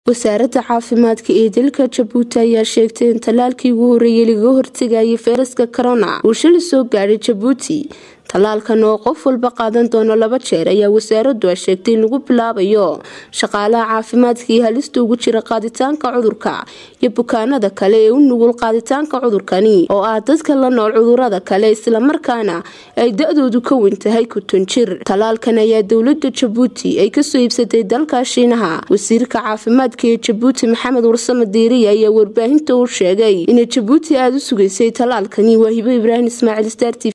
wasaaradda caafimaadka ee dalka jabuuti ayaa sheegtay in tallaalkii ugu horreeyay lagaga hortegayay fayraska corona uu shili soo gaadhay jabuuti tallaalkan oo qof walba qaadan doono laba jeer ayaa wasaaraddu a sheegtay in lagu bilaabayo shaqaalaha caafimaadka iyo halista ugu jira qaaditaanka cudurka iyo bukaanada kale ee u nugul qaaditaanka cudurkani oo ah dadka la nool cudurada kale islamarkaana ay da-doodu ka weyn tahay kuton jir tallaalkan ayaa dowlada jabuuti ay kasoo iibsatay dalka shiinaha wasiirka caafimaadka ee jabuuti maxamed warsame diiriya ayaa warbaahinta u sheegay inay jabuuti aada u sugaysay tallaalkani waa hibo ibraahim ismaaciil star t